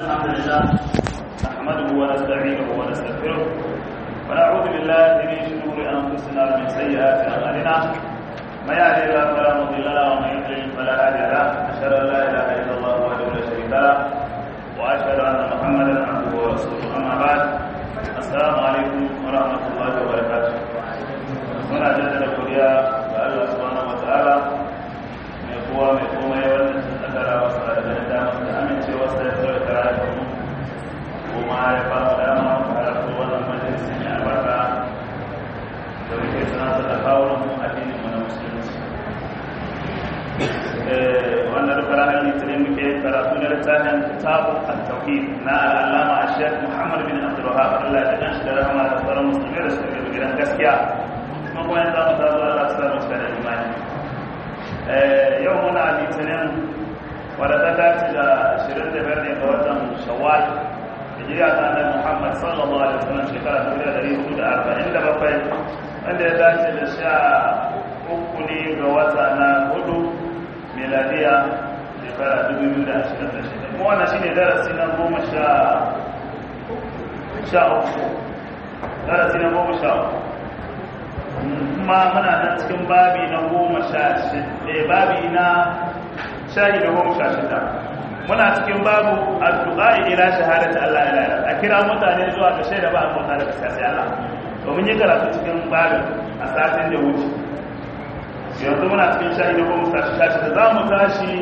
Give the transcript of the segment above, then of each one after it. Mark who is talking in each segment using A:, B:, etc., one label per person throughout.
A: الحمد لله نحمده ونستعينه ونستغفره ونعوذ بالله من شرور انفسنا ومن سيئات اعمالنا من يهده الله فلا مضل له ومن يضلل فلا هادي له اشهد ان لا اله الا الله وحده لا شريك له واشهد ان محمدا عبده ورسوله اما بعد السلام عليكم ورحمه الله وبركاته muna jaddada godiya ga Allah subhanahu wa ta'ala mai kowa mai komai wannan sun tsakara wasu da ganin damar da amincewa sai ya tsaye da rayuwar mu kuma ya ba mu dama mu halarta wannan majalisi mai albarka da muke tunatar da kawo mu addinin mu na musulunci wannan duka ranar litinin muke karatu na littafin kitabu at-tauhid na al'allama a shek muhammad bin abdul wahab Allah ya kan shi da rahama da sauran musulmi da suka yi gidan gaskiya kuma kuma yanzu mu zazo Allah su samu cika da imani yau muna litinin wadda ta dace da 25 ne ga watan shawwal hijira ta annabi Muhammad sallallahu alaihi wasallam shekara 1447 wanda ya dace da sha uku ne ga wata na hudu miladiya shekara 2026 kuma wannan shine darasi na goma sha sha uku darasi na goma sha uku kuma muna nan cikin babi na goma sha shida babi na shahi da goma sha shida muna cikin babu addu'a ila shahadati Allah ila ila a kira mutane zuwa ga shaida ba a mota da sai Allah domin yi karatu cikin babin a satin da wuce yanzu muna cikin shahi da goma sha shida za mu tashi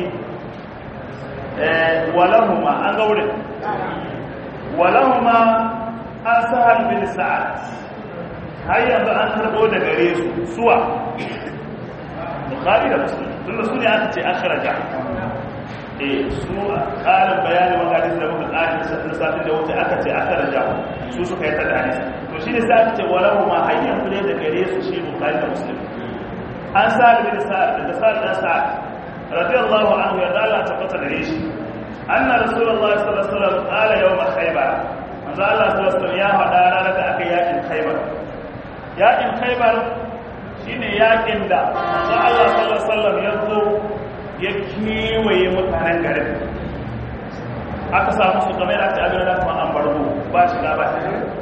A: walahuma an gaure walahuma an sahal bin sa'ad har yanzu an karbo da gare su suwa bukhari da muslim tunda su ne aka ce akhraja eh su ƙarin bayani wa hadisi da muka ƙarin na satin da wuce aka ce akhraja su suka yi tada hadisi to shi ne sai aka ce walahu ma har yanzu ne da gare su shi bukhari da muslim an sa'ad bin sa'ad da sa'ad dan sa'ad radiyallahu anhu ya dala ta fata gare shi anna rasulullahi sallallahu alaihi wasallam qala yawm khaybar manzo Allah sallallahu alaihi wasallam ya faɗa ranar da aka yakin khaybar yakin khaibar shine yakin da manzo Allah sallallahu alaihi wasallam ya zo ya kewaye mutanen garin aka samu su kamar da aka abin da kuma an bargo ba shiga ba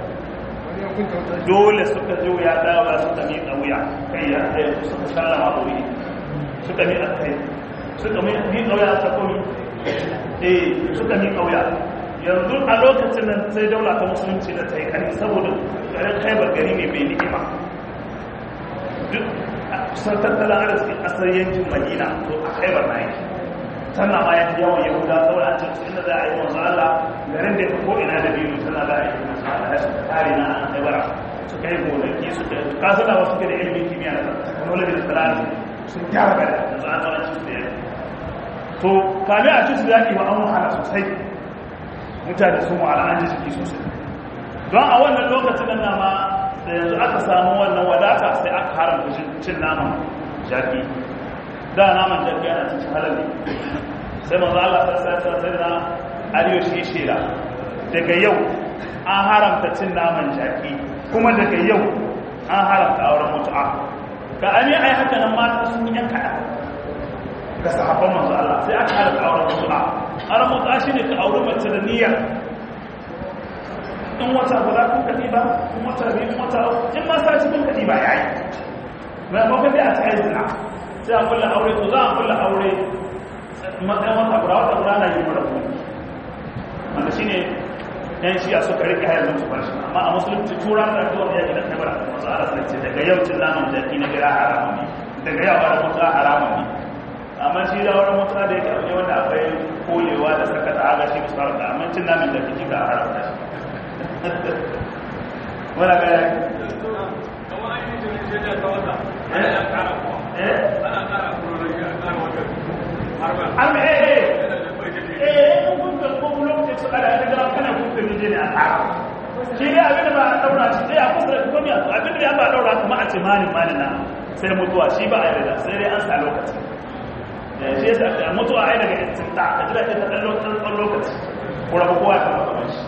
A: dole suka ji wuya dawa suka mi wuya kai ya kai suka sallama wuri suka mi kai suka mi wuya ta komi eh suka mi wuya yanzu a lokacin nan sai daula ta musulunci da ta yi kani saboda garin khaibar gari ne mai ni'ima duk kusan tattalin arziki kasar yankin madina to a khaibar na yake tana ma yanki yawan yahuda saboda an cikin inda za a yi wanzu allah garin da ya ko ina da biyu tana za a yi wanzu allah su kare na an khaibara su kai gonaki su kai kasu da wasu ke da ilimin kimiyya da technology da talati sun gyara gari yanzu an zama cikin da yake to kame a cikin yaƙi ba an wahala sosai mutane sun wahala an ji jiki sosai don a wannan lokacin nan na ma da yanzu aka samu wannan wadata sai aka haramta cin naman jaki da naman jaki yana cikin halali sai manzo Allah sai sai sai na aliyo shi shela daga yau an haramta cin naman jaki kuma daga yau an haramta auren mutu'a ga ani ai haka nan mata sun yi kada ga sahabban manzo Allah sai aka haramta auren mutu'a auren mutu'a shine ka auri mace da niyyar in wata guda kun kaɗi ba in wata biyu wata in ma sa cikin kaɗi ba ya yi mai mafi da a ta yi zina sai a kulla aure to za a kulla aure matsayin wata guda wata guda na yi mara kuma wanda shi ne yan shi a suka rike hayar zuwa barshi amma a musulunci tura da zuwa ya gina kai bara masu ala sai ce daga yau cin naman jaki na gira haramun ne daga yau bara mutu haramun ne amma shi da wani mutu da yake abu wanda akwai kolewa da sakata aga shi musu haramta amma cin naman jaki kika haramta shi wala ga ya an eh eh eh in kun ga ko lokacin su ada da gara kana kun ga ne a tsara shi ne abin da ba a daura shi sai a kusa da kuma abin da ya ba daura kuma a ce malin malin na sai mutuwa shi ba a yarda sai dai an sa lokaci shi yasa mutuwa ai daga istinta ka jira ta dan lokacin lokaci ko rabu kowa ta maka shi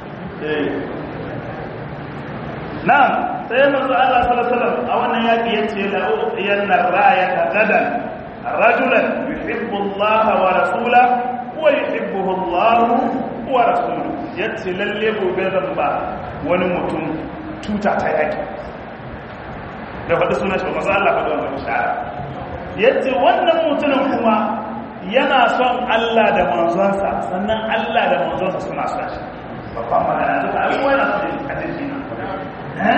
A: Na'am, sai manzo Allah sallallahu alaihi wasallam a wannan yaki yace la uqiyanna ra'ayata gadan rajulan yuhibbu Allah wa rasulahu wa yuhibbuhu Allah wa rasulu yace lalle gobe zan ba wani mutum tuta ta yaki da faɗi sunan shi masu Allah faɗi wannan bishara yace wannan mutumin kuma yana son Allah da manzonsa sannan Allah da manzonsa suna son shi babban magana duka abubuwa yana son shi a cikin eh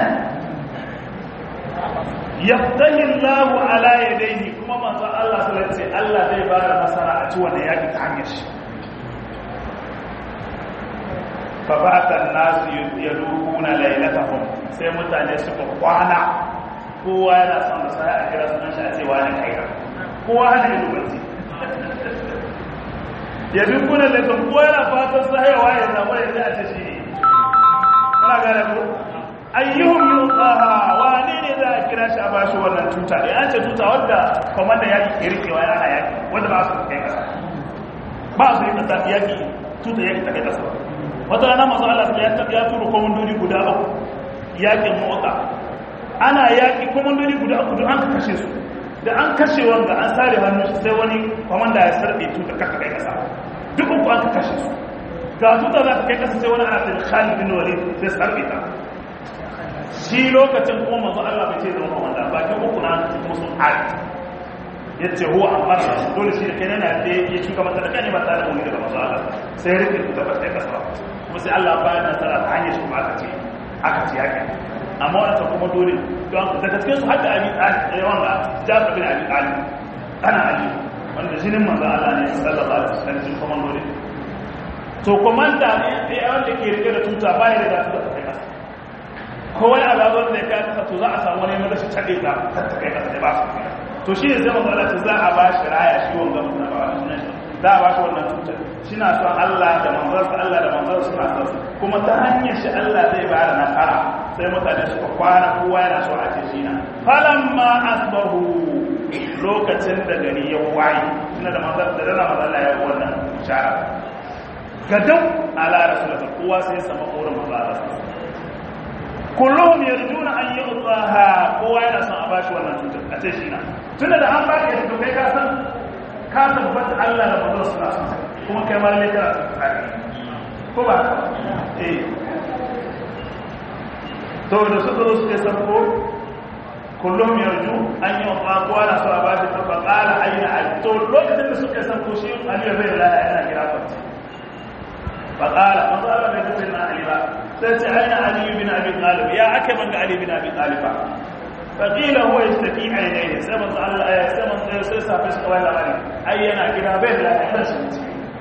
A: yaftahi Allah ala yadayhi kuma manzon Allah sallallahu alaihi Allah zai ba da nasara a ci wannan yaki ta hanyar shi fa ba'athan nasu yadukuna lailatahum sai mutane suka kwana kowa yana son da sai a kira sunan shi a ce wani kaira kowa hana ido barci yadukuna lailatahum kowa yana fatan sahewa ya zama ya ce a ce shi ne kana gane ko ayyuhum yuqaha wani ne za a kira shi a bashi wannan tuta da an ce tuta wadda komanda yaki ke rikewa yana yaki wanda ba su kai kasa ba su yi kasa yaki tuta yaki ta kai kasa wata rana masu Allah ya ya turo komandodi guda uku yakin mota ana yaki komandodi guda uku an ka kashe su da an kashe wanda an sare hannun sai wani komanda ya sarbe tuta kaka kai kasa duk uku an ka kashe su ga tuta za ta kai kasa sai wani ana da Khalid bin Walid sai sarbe ta shi lokacin kuma manzo Allah bai ce zama komanda ba ke uku na kuma sun ari ya ce huwa amma dole shi da kai yana da ya shuka mata da kane ba tare da wani daga manzo Allah sai ya rike da ba sai kasa kuma sai Allah ba ya nasara ta hanyar shi kuma aka ce aka ce yake amma wannan kuma dole don daga cikin su hadda abi talib wanda Jafar bin Abi Talib ana ali wanda jinin manzo Allah ne sallallahu alaihi wasallam jin kuma dole to komanda ne sai wanda ke rike da tuta baya da tuta ta kai kasa kowai azabar da ya kasa to za a samu wani mada shi caɗe ta tattakai kasa da ba su to shi ne zama zala ta za a ba shi raya shi wanga mutum na ba wani sunan shi za a ba shi wannan cutar shi na son Allah da manzarsa Allah da manzarsa suna son kuma ta hanyar shi Allah zai ba da nasara sai mutane suka kwana kowa yana so a ce shi na falamma asbahu lokacin da gari ya waye ina da manzar da dana manzar ya wannan shara gadan ala rasulullah kowa sai ya samu korin manzar kullum yarjuna an yi utsaha kowa yana son a bashi wannan cutar a ce shi na tunda da an ba ka yanzu kai ka san ka tabbata Allah da manzon suna son kuma kai ma lalle kana tsari ko ba eh to da su zo suke san ko kullum yarju an yi utsaha kowa na son a bashi ta faqala aina al to lokacin da suke san ko shi Ali bai da yana kira fa faqala manzo Allah bai tafi na Ali ba sai ce aina Ali bin Abi Talib ya ake man ga Ali bin Abi Talib faqila huwa yastaqi ainihi sai manzo Allah ya sai manzo sai safi su kawai labari ai yana gida bai da lafiya shi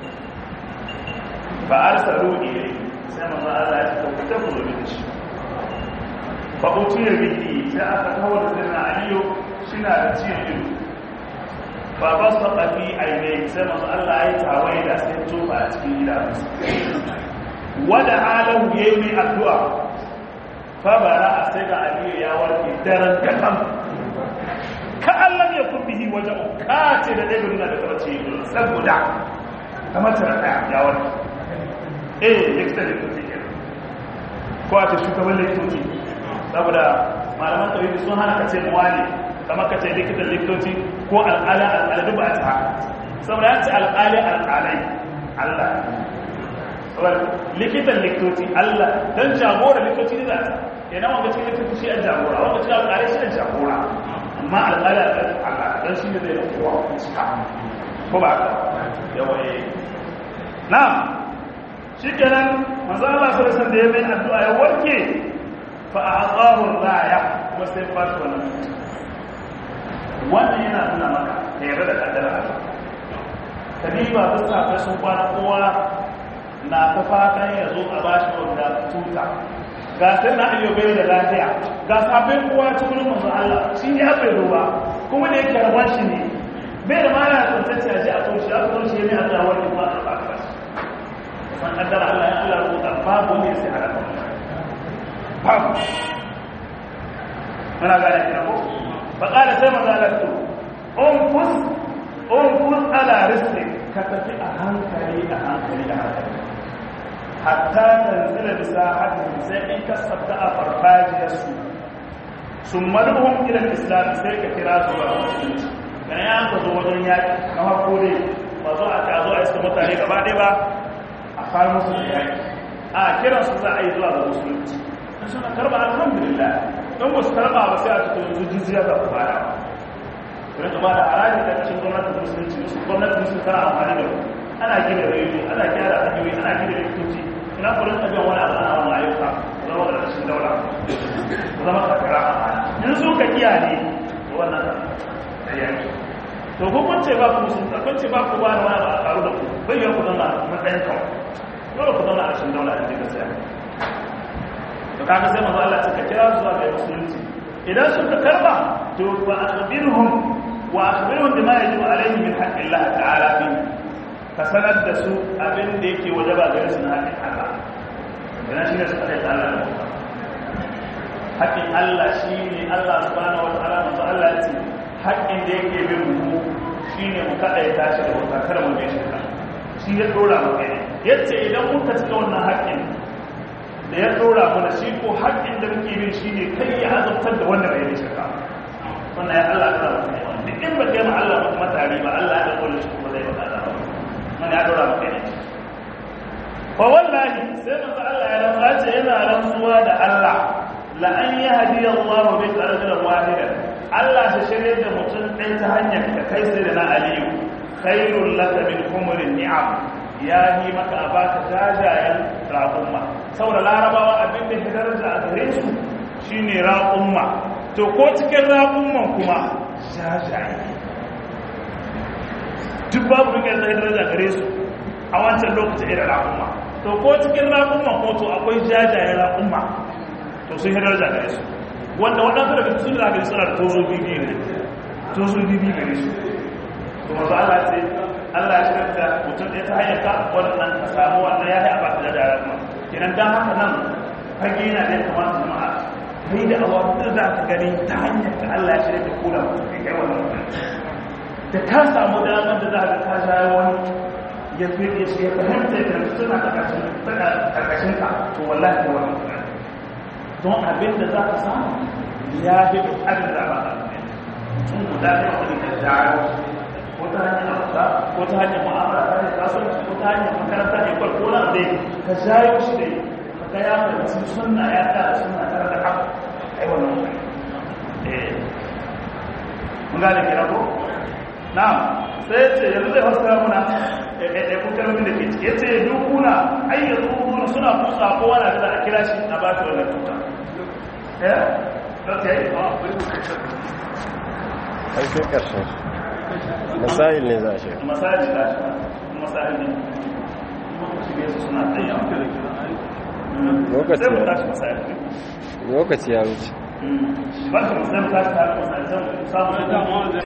A: fa arsalu ilayhi sai manzo Allah ya ce ta ku da shi fa utiya bihi sai aka kawo da dinna aliyo shina da ciyan ido fa basaqa fi ainihi sai manzo Allah ya tawaye da sai tofa a cikin idanunsa wada alahu ya yi mai addu'a fabara a sai ga aliyu ya warke daren kakam ka allon ya kun bihi wajen kace da ɗaya nuna da kawace yi saboda kamar tara ɗaya ya warke eh likita likitoci ke ko a ce shugaban likitoci saboda malaman tawhidi sun hana kace muwali kamar kace likitan likitoci ko al'ala al'ala ba ta haka saboda ya ce al'ali al'alai Allah likitan likitoci Allah don jagora likitoci ne za ta yana wanda cikin likitoci shi an jagora wanda cikin alƙalai shi an jagora amma alƙalai alƙalai Allah don shi ne zai da kowa cika ko ba ka yawaye na shi kenan manzo Allah sai san da ya mai addu'a ya warke fa a'tahu raya kuma sai ba shi wannan wannan yana nuna maka da yarda da kaddara Allah kadiba duk sa sun kwana kowa na ta fatan ya zo a bashi wanda tuta ga sai na ayyo bai da lafiya ga sabon kowa ta wurin manzo Allah shi ne bai zo ba kuma da yake rabar shi ne bai da mana tantance a ji a kunshi a kunshi ne Allah wani ba a baka san kaddara Allah ya Allah rubuta babu ne sai halaka babu muna gane kina ko fa qala sai manzo Allah to unfus unfus ala rizqi ka tafi a hankali a hankali a hankali hatta tanzila bisa hadin sai in ka sabta a farfajiyarsu sun maluhun ilan islam sai ka kira su ga musulunci dan ya ka zo wajen yaki na farko dai ba zo a tazo a iska mutane gaba ɗaya ba a fara musu da yaki a kiran su za a yi zuwa ga musulunci in suna karba alhamdulillah don ba su karba ba sai a cikin yanzu jizya za ku fara ba kuma da haraji da cikin gwamnatin musulunci musu gwamnatin musulunci tana amfani da ku ana gina rediyo ana gyara hanyoyi ana gina likitoci ina kurin ɗabiyan wani abu ana wani ayyuka zama da rashin daura zama kakara in su ka kiyaye wannan da yaki to ko kun ce ba ku musulunta kun ce ba ku ba da wani ba a karu da ku bayyana ku zama matsayin kawai dole ku zama a rashin daula a cikin saya to kaga sai manzo Allah suka kira su zuwa ga musulunci idan suka karba to wa akhbirhum wa akhbirhum bima yajibu alaihim min haqqi Allah ta'ala bi ka sanar da su abin da yake wajaba gare su na haƙƙin Allah idan shi ne suka kai ta Allah haƙƙin Allah shi ne Allah subhanahu wa ta'ala manzo Allah ya ce haƙƙin da yake bin mu shine mu kadaita shi da wata kar mu bai shirka shi ya dora mu kai yace idan muka cika wannan haƙƙin da ya dora mana shi ko haƙƙin da muke bin shine kai ya azabtar da wanda bai yi shirka wannan ya Allah ya dora mu duk in ba kai ma Allah ba kuma tare ba Allah ya dora shi kuma zai baka azaba wannan ya dora mu kai fa wallahi sai manzo Allah ya rantsa ce yana rantsuwa da Allah la an yahdi Allah bi rajulan wahidan Allah shi shirye da mutum ɗaya ta hanyar ka kai sai da na Aliyu khairul laka min umurin ni'am ya yi maka a baka jajayen raƙumma saboda larabawa abin da ke daraja a gare su shine raƙumma to ko cikin raƙumman kuma jajaye duk babu rike da daraja gare su a wancan lokacin irin raƙumma to ko cikin raƙumman ko to akwai jajayen raƙumma to sun yi daraja gare su wanda waɗansu daga sun da gari suna da tozo bibi ne tozo bibi gare su to mazu Allah ce Allah ya shirka mutum ɗaya ta hanyar ka wannan ka samu wannan ya yi a baka da dara kuma kenan dan haka nan fage yana da kamata jama'a kai da awa da za ka gani ta hanyar ka Allah ya shirka kula mutum kai wannan da ka samu damar da za ka ka jawo wani ya fi ya shi ya fahimta da suna karkashin ka to wallahi ne wannan don abin da za ka samu ya fi abin da ba a sun guda ne wani ka jawo ko ta hanyar abuta ko ta hanyar mu'amala ta hanyar kasuwanci ko ta hanyar makaranta ne kwal ko na dai ka jawo shi dai ka ga ya fahimci sunna ya ta da sunna tare da haka ai wannan mutum eh mun gane kira ko na'am sai ya ce yanzu zai haska muna eh kun kalmomin da ke ciki ya ce dukuna ayyatu suna kusa ko wani da a kira shi a ba shi wannan tuta eh okay
B: ai sai karshen masail ne za a shiga
A: masail da shi masail ne shige su suna tsaye
B: Lokaci
A: sai mu
B: ya-
A: tashi masail
B: lokaci ya wuce
A: ba shi mu sai mu tashi masail zan samu